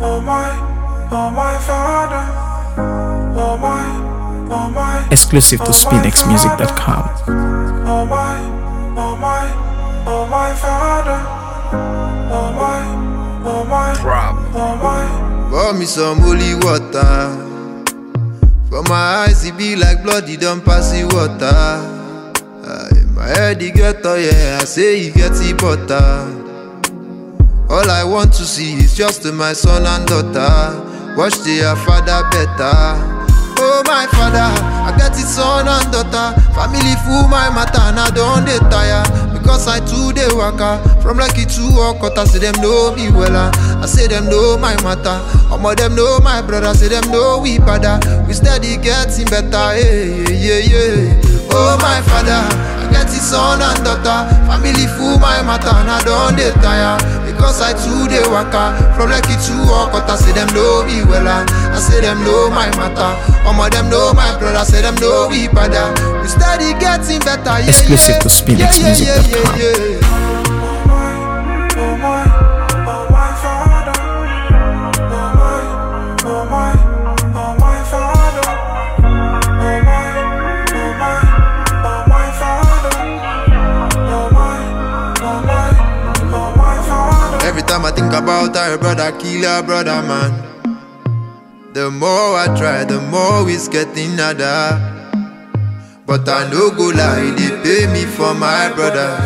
oh my, oh my father, oh my, oh my, Exclusive to SpinXMusic.com. oh my, oh my, oh my father, oh my, oh my, oh my. Pour me some holy water. For my eyes, it be like blood, it don't pass the water. Aye, my head, it get oh yeah, I say it get the butter. All I want to see is just my son and daughter. Watch their father better. Oh my father, I get it son and daughter. Family full my matter and I don't dey tire. Because I too dey waka from lucky to Okota, say them know me wella. I say them know my matter. Omo them know my brother, say them know we father. We steady getting better, yeah yeah yeah yeah. Oh my father, I get it son and daughter. Family full my matter and I don't dey tire. Because I too dey waka from lucky to Okota, say them know me wella. I say them know my matter. Omo them know my brother, say them know we father. We steady getting better, yeah Exclusive yeah. to SpinXMusic.com. Yeah, yeah, yeah, yeah, yeah. Oh my, oh my, oh my father. Oh my, oh my, oh my father. Oh my, oh my, oh my father. Oh my, oh my, oh my father. Every time I think about her brother, kill her brother, man. The more I try, the more it's getting harder. But I no go lie, they pay me for my brothers.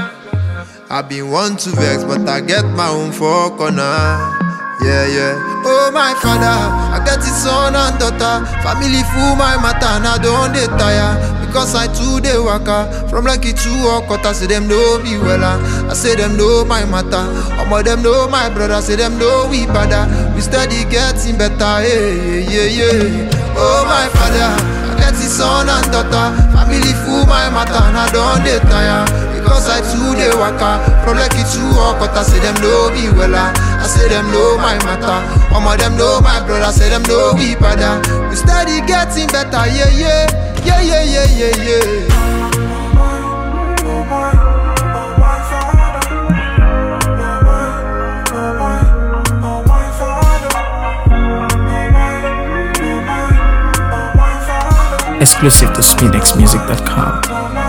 I been want to vex, but I get my own for corner. Yeah, yeah. Oh my father, I get it son and daughter. Family full my matter, and I don't dey tire. Because I too dey waka from lucky to Okota, say them know me wella. I say them know my matter. Omo them know my brother, say them know we father. We steady getting better, yeah, yeah, yeah. Oh my father, I get it son and daughter. Family full my matter, and I don't dey tire. Because I too dey waka from lucky to Okota, say them know me wella. I say them know my matter. Omo them know my brother, say them know we father. We steady getting better, yeah yeah, yeah yeah yeah yeah yeah. Oh my, oh my, oh my father. Oh my, oh my, oh my father. Oh my, oh my, oh my father. Exclusive to SpinXMusic.com. Oh my,